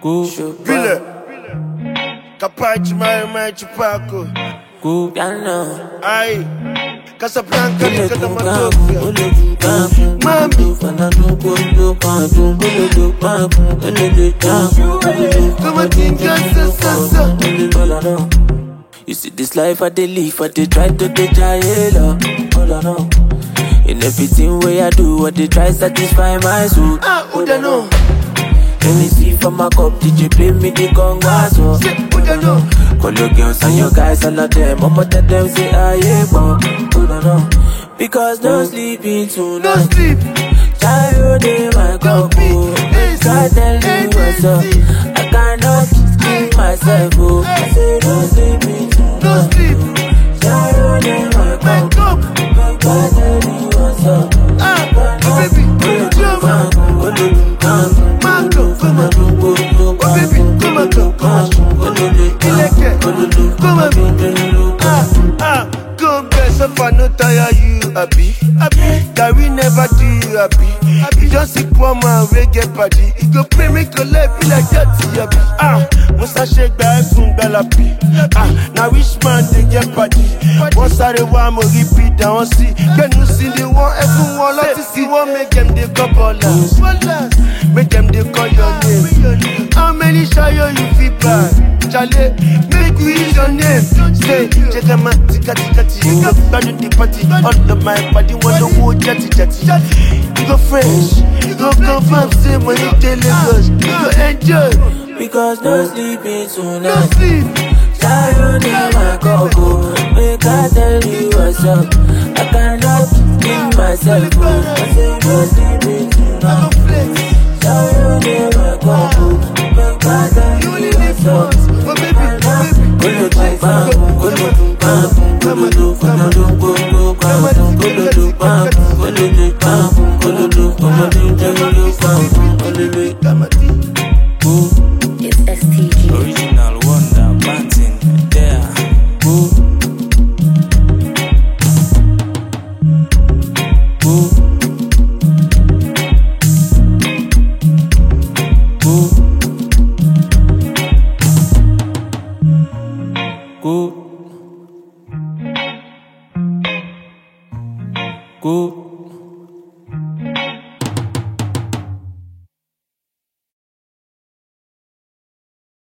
Go, Vile. Capace mai mai chupaco. go, piano. Ai. Casablanca Ole ni do kada gamu, matopia. ole do gamu. Mami. Fana do go do gamu, ole do gamu, ole do gamu, ole do Come on, tinga sa sa sa. Ole do la no. You see this life I dey live, I dey try to dey try it up. All I know. In everything way I do, I dey try satisfy my soul. Ah, Uda no. Let me see from my cup, DJ play me the congas, oh. Say Uda no. Call your girls and your guys, all of them. I'ma tell them, say, I ain't born. Hold on, no. Because no sleeping No tonight. sleep. Child in my Don't cup, be oh. lazy, God tell me what's up. lazy. I cannot keep myself, oh. I say, no sleeping No tonight. sleep. Child in my cup, Wake up. God tell me what's up. Ah, oh baby, come on. Mango, come on. Oh baby, come on, come on. Ileke, come on. Ah, ah, go get so far, no tire you happy. Happy, that we never do you happy. Happy, just see poor man we get party. He go pray me collect be like that, happy. Ah, Musa shake back from Galapi. Ah, now which man they get party? Once I the one more repeat, I want see. Can you see the one everyone like to see? One make them they call ballers. Make them they call your name. How many shayo you feel bad? Charlie, make we use your name. Say, check them out, tika tika tika. You go back to the party. All of my body want to go jetty jetty. You go fresh, you go confirm, say when you tell Lagos, you go enjoy. Because no sleeping No tonight. sleep, Child in my cup, oh. Make I tell you what's up. I cannot keep myself, oh. I say no sleeping I tonight. go flex. Child in my cup, oh. Make I tell You you only live what's up. once, but baby, baby, Kolo do bam, kolo do bam, kolo do kolo do kolo bam, kolo do bam, kolo do bam, kolo do kolo do kolo do bam, kolo do Kamati. go It's STG. Original Wonder Martin there. go go go go